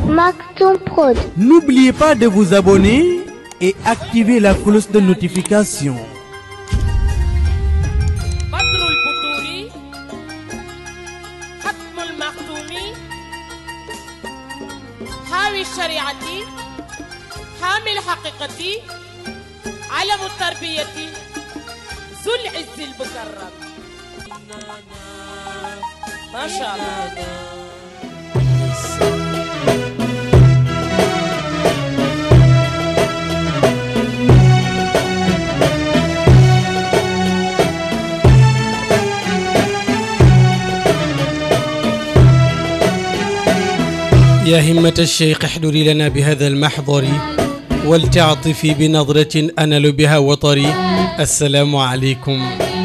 Maktoum Prod. N'oubliez pas de vous abonner et activer la cloche de notification. بدر البدور ختم المختوم حاوي الشريعة حامي الحقيقة علم التربية ذو العز المكرم ما شاء الله يا همة الشيخ احضري لنا بهذا المحضر ولتعطفي بنظرة أنل بها وطري السلام عليكم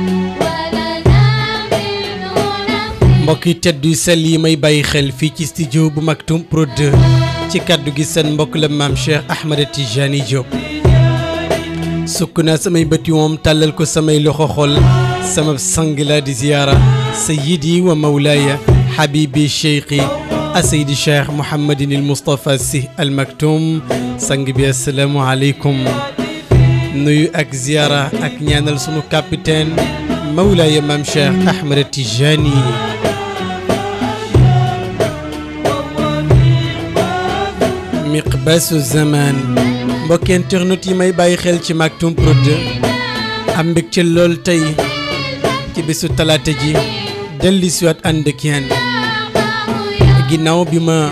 mbokki tedd yu sell yi may bàyyi xel fii ci studio bu Maktoum Prod ci kàddu gi seen mbokk la maam Cheikh Ahmed Tijani Diop sukk naa samay bëti moom tàllal ko samay loxo xol sama sang la di ziyaara sayyidi wa mawlaaya habibi cheikhi asaydi cheikh Mouhamadin il Moustapha Sy al Maktoum sang bi asalaamu aleykum nuyu ak ziyaara ak ñaanal sunu capitaine mawlaaya maam Cheikh Ahmed Tijani miqbasu zaman mbokki internet yi may bàyyi xel ci Maktoum Prod am mbégte lool tey ci bésu talaata ji delli siwaat ànd ak yéen ginnaaw bi ma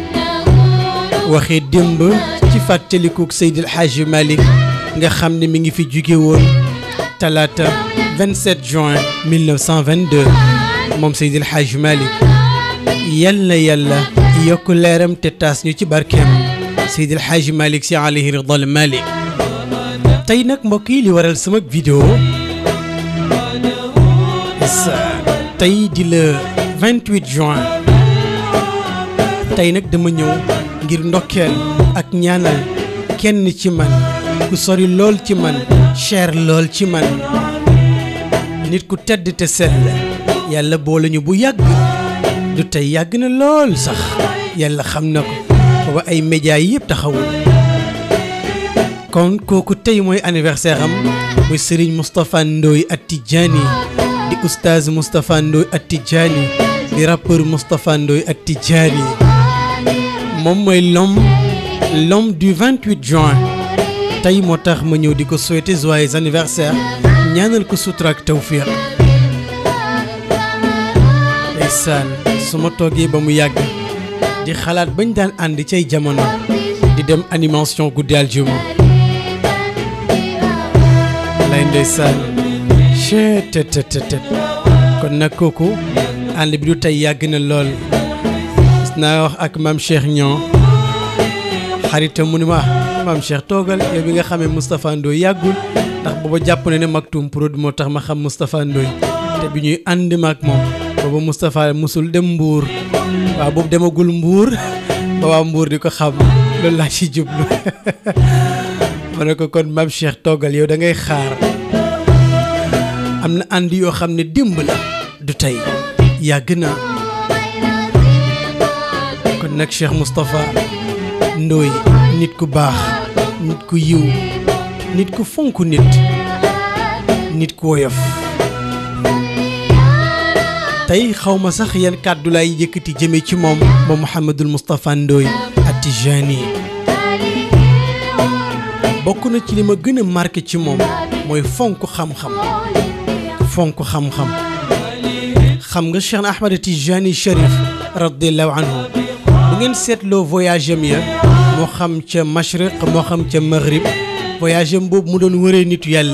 waxee démb ci fàttalikuk Seydil Hadji Malick nga xam ne mi ngi fi jóge woon talaata 27 juin 1922 moom Seydil Hadji Malick yal na yàlla yokk leeram te taas ñu ci barkeem Seydil Hadji Malick si alayhi ridal Malick tey nag mbokk yi li waral sama vidéo sa tey di le 28 juin tey nag dama ñëw ngir ndokkeel ak ñaanal kenn ci man ku sori lool ci man cher lool ci man nit ku tedd te sell yàlla boole ñu bu yàgg du tey yàgg na lool sax yàlla xam na ko booba ay médias yi yëpp taxawul kon kooku tey mooy anniversaire am muy Serigne Moustapha Ndoye At-Tidjani di oustaz Moustapha Ndoye At-Tidjani di rappeur Moustapha Ndoye At-Tidjani moom mooy l'homme l'homme du 28 juin tey moo tax ma ñëw di ko souhaiter joyeux anniversaire ñaanal ko sutura ak tawfiq ndeysaan su ma toogee ba mu yàgg di xalaat bañ daan ànd cay jamono di dem animation guddi aljuma lay ndeysaan chet tet tet tet kon nag kooku ànd bi du tey yàgg na lool gis naa wax ak maam Cheikh ñoo xaritam mu ni ma maam Cheikh toogal yow bi nga xamee Moustapha Ndoye yàggul ndax booba jàpp na ne Maktoum Prod moo tax ma xam Moustapha Ndoye te bi ñuy ànd ma ak moom booba Moustapha musul dem Mbour waaw boobu demagul Mbour ba waa Mbour di ko xam loolu laa ci jublu ma ne ko kon maam Cheikh toogal yow da ngay xaar am na ànd yoo xam ne démb la du tey yàgg na kon nag Cheikh Moustapha Ndoye nit ku baax nit ku yiw nit ku fonk nit nit ku woyof tey xaw ma sax yan kàddu laay yëkkati jëme ci moom ba Mouhamadul Moustapha Ndoye At-Tidjani bokk na ci li ma gën a marqué ci moom mooy fonk xam-xam fonk xam-xam xam nga Cheikh Ahmed Tijani Cherif radiallahu anhu bu ngeen seetloo voyage am ya moo xam ca mashriq moo xam ca maghrib voyage am boobu mu doon wëree nitu yàlla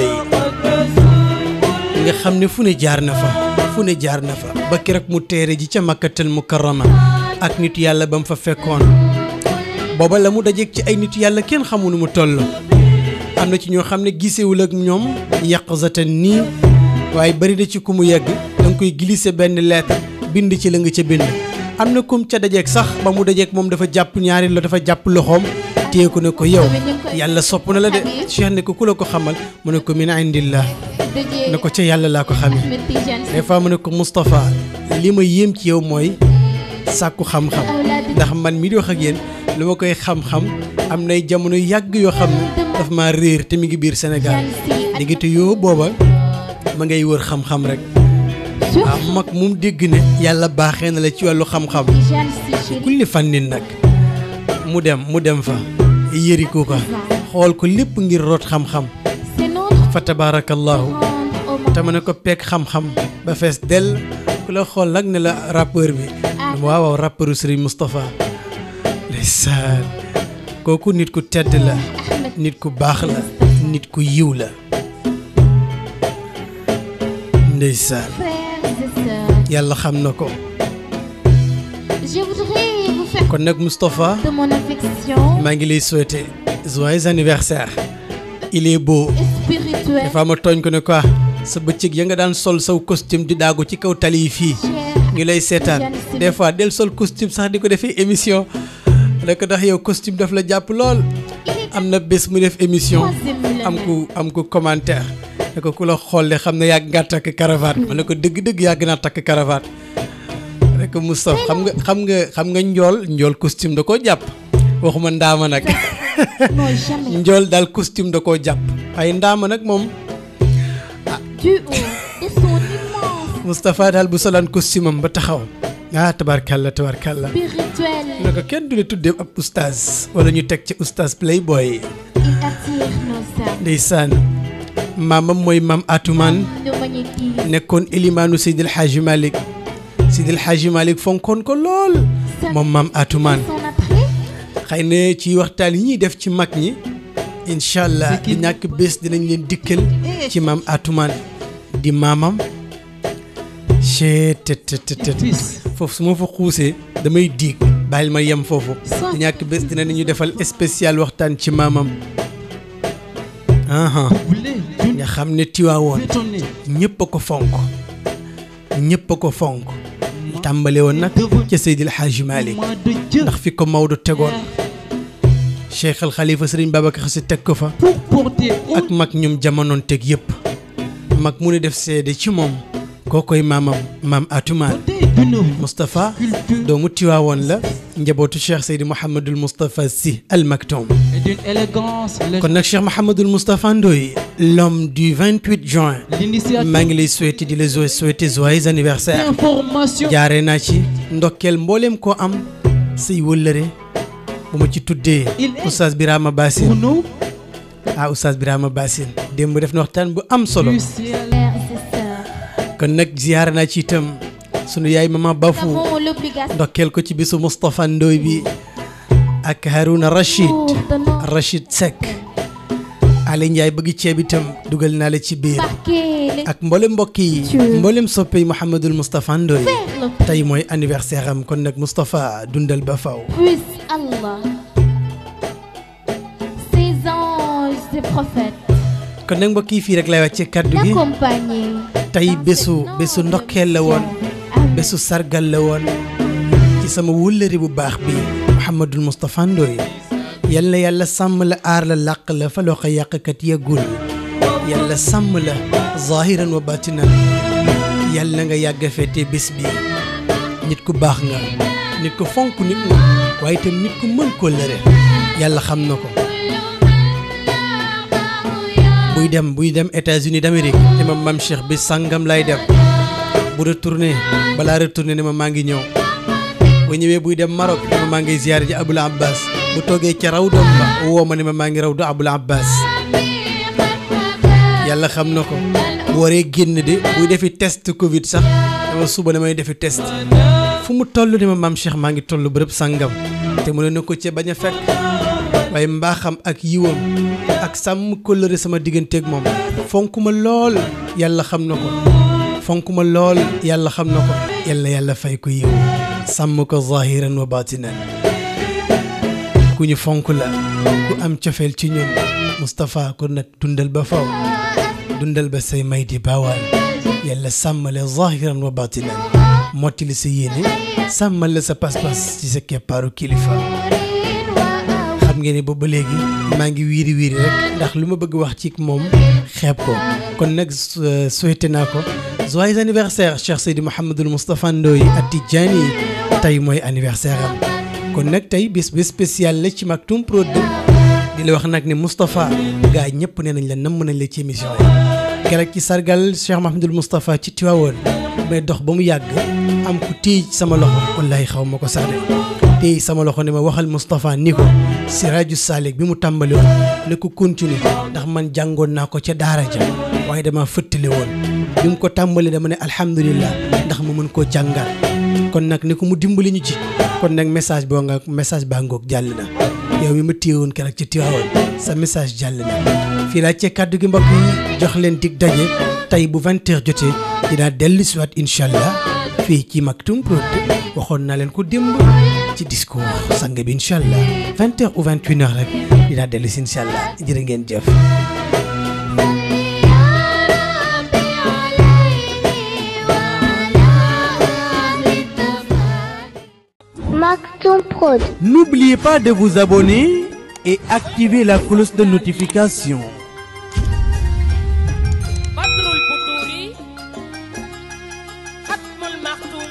yi nga xam ne fu ne jaar na fa fu ne jaar na fa ba keroog mu teere ji ca makkatal mukarrama ak nitu yàlla ba mu fa fekkoon booba la mu dajeeg ci ay nitu yàlla kenn xamu nu mu toll am na ci ñoo xam ne gisewul ak ñoom yàqzatan nii waaye bari na ci ku mu yegg da nga koy glisser benn lettre bind ci la nga ca bind am na kum ca dajeeg sax ba mu dajeeg moom dafa jàpp ñaari lo dafa jàpp loxoom téye ko ne ko yow yàlla sopp na la de cheikh ne ko ku la ko xamal mu ne ko min indillah ne ko ca yàlla laa ko xamee des fois mu ne ko Moustapha li ma yéem ci yow mooy sàkku xam-xam ndax man mi di wax ak yéen lu ma koy xam-xam am nay jamono yàgg yoo xam ne daf ma réer te mi ngi biir Sénégal diggante yoo booba ma ngay wër xam-xam rek waaw mag mum dégg ne yàlla baaxee na la ci wàllu xam-xam kulli fànnin nag mu dem mu dem fa yëriku ko xool ko lépp ngir root xam-xam fa tabaarakallaahu te ma ne ko peeg xam-xam ba fees dell ku la xool nag ne la rappeur bi waaw waaw rappeuru Serigne Moustapha ndeysaan kooku nit ku tedd la nit ku baax la nit ku yiw la ndeysaan yàlla xam na ko Je voudrais vous faire kon nag Moustapha de mon affection maa ngi lay souhaiter joyeux anniversaire il est beau spirituelle, dafa ma tooñ ko ne quoi sa bëccëg ya nga daan sol saw costume di daagu ci kaw tali yi fii chère. ñu lay seetaan des fois del sol costume sax di ko defee émission rek ndax yow costume daf la jàpp lool am na bés mu def émission am ku am ku commentaire ne ko ku la xool de xam ne yàgg nga takk cravate ma ne ko dëgg-dëgg yàgg naa takk cravate rek Moustapha xam nga xam nga xam nga njool njool costume da koo jàpp waxuma ndaama nag Non, jamais. njool daal costume da koo jàpp waaye ndaama nag moom Du haut de son immense Moustapha daal bu solaan costume am ba taxaw ah tabarkalla tabarkalla spirituelle, ne ko kenn du la tuddee ab oustaz wala ñu teg ci oustaz playboy il attire nos âmes, ndeysaan maamam mooy maam Atumaan nous magnétise. nekkoon ilimaanu Seydil Hadji Malick Seydil Hadji Malick fonkoon ko lool moom maam Atumaan Son attrait, xëy na ci waxtaan yi ñuy def ci mag ñi incha allah di ñàkk bés dinañ leen dikkal ci maam Atumaan di maamam chee tet tet tet tet foofu su ma fa xuusee damay diig bàyyil ma yem foofu di ñàkk bés dina ñu defal spécial waxtaan ci maamam aha nga xam ne tiwaawoon ñëpp a ko fonk ñëpp a ko fonk tàmbale woon nag ca Seydil Hadji Malick ndax fi ko Maodo tegoon Cheikh al Khalifa Serigne Babacar Sy teg ko fa ak mag ñum jamonoon teg yëpp mag mu ne def seede ci moom kookoy maamam maam Atumaan Moustapha doomu Tiwaawoon la njabootu Cheikh Seydi Mouhamadul Moustapha Sy Al Maktoum et d'une élégance kon nag Cheikh Mouhamadul Moustapha Ndoye l'homme du 28 juin l'initiative maa ngi lay souhaiter di la jo- souhaiter joyeux anniversaire information jaaree naa ci ndokkeel mbooleem koo am say wëllëre bu ma ci tuddee Oustaz Birama pour Bassine nous ah Oustaz Birama Bassine démb def na waxtaan bu am solo du ciel frères et sœurs, kon nag ziyaare naa ci itam sunu yaay mama nous Bafou avons l'obligation ndokkeel ko ci bisu Moustapha Ndoye bi ak Harouna Rachid de nos Rachid Seck Ali Ndiaye bëgg ceeb itam dugal naa la ci biir marquer les ak mboolem mbokk yi mboolem soppe yi Mouhamadul Moustapha Ndoye le tey mooy anniversaire am kon nag Moustapha dundal ba faw puisse Allah, ses anges et prophètes, kon nag mbokk yi fii rek lay wàcce kaddu gi l'accompagner. tey dans bésu cette bésu noble ndokkeel la woon Amen. bésu sargal la woon ci sama wëllëri bu baax bi Mouhamadul Moustapha Ndoye yal na yàlla sàmm la aar la làq la fa loo ko yàqkat yeggul yàlla sàmm la zahiran wa batinan yal na nga yàgg a feete bés bi nit ku baax nga nit ku fonk nit nga waaye itam nit ku mën koo lëre yàlla xam na ko buy dem buy dem États-Unis d'Amérique ne ma mam Cheikh bi sàngam lay dem bu retourné balaa retourné ne ma maa ngi ñëw bu ñëwee buy dem Maroc ne ma maa ngi ziyaare ji Abul Abbas bu toogee ca raw doom ba woo ma ne ma maa ngi raw du Abul Abbas yàlla xam na ko bu waree génn de buy defi test Covid sax dama suba damay defi test fu mu toll ne ma maam Cheikh maa ngi toll bërëb sàngam te mu ne na ko ca bañ a fekk waaye mbaaxam ak yiwam ak sàmm kóllëre sama digganteeg moom fonk ma lool yàlla xam na ko fonk ma lool yàlla xam na ko yàlla yàlla fay ko yiw sàmm ko zahiran wa batinan ku ñu fonk la ku am cofeel ci ñun Moustapha kon nag dundal ba faw dundal ba say may di baawaan yàlla sàmmale zahiran wa batinan mottali sa yéene sàmmal la sa pas-pas ci sa keppaaru kilifa xam ngeen ne boobu ba léegi maa ngi wiiri wiiri rek ndax lu ma bëgg wax ci moom xeeb ko kon nag su- souhaité naa ko joyeux anniversaire Cheikh Seydi Mouhamadul Moustapha Ndoye At-Tidjani tey mooy anniversaire am kon nag tey bis bi spécial la ci Maktoum Prod di la wax nag ne Moustapha gaa ñëpp nee nañ la namm nañ la ci émission yi keroog ci sargal Cheikh Mahamadul Moustapha ci Tiwaawoon may dox ba mu yàgg am ku téye ci sama loxo wallahi xaw ma ko sax de téye sama loxo ne ma waxal Moustapha ni ko Siraaju Salik bi mu tàmbali woon ne ko continue ndax man jàngoon naa ko ca daara ja waaye dama fëttali woon bi mu ko tàmbali dama ne alhamdulillah ndax mu mën koo jàngal kon nag ni ko mu dimbali ñu ci kon nag message boo nga message baa ngoog jàll na yow mi ma téye woon keroog ci Tiwaawoon sa message jàll na fii laa cee kàddu gi mbokk yi jox leen dig daje tey bu 20 heures jotee dinaa dellu si waat incha allah fii ci Maktoum Prod waxoon naa leen ko démb ci discours sang bi incha allah 20 heures ou 21 heures rek dinaa dellu si incha allah jërë ngeen jëf. Maktoum Prod. N'oubliez pas de vous abonner et activer la cloche de notification. بدر البدور ختم المختوم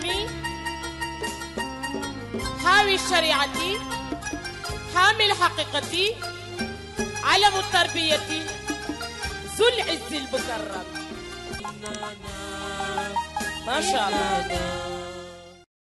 حاوي الشريعة حامي الحقيقة علم التربية ذو العز المكرم ما شاء الله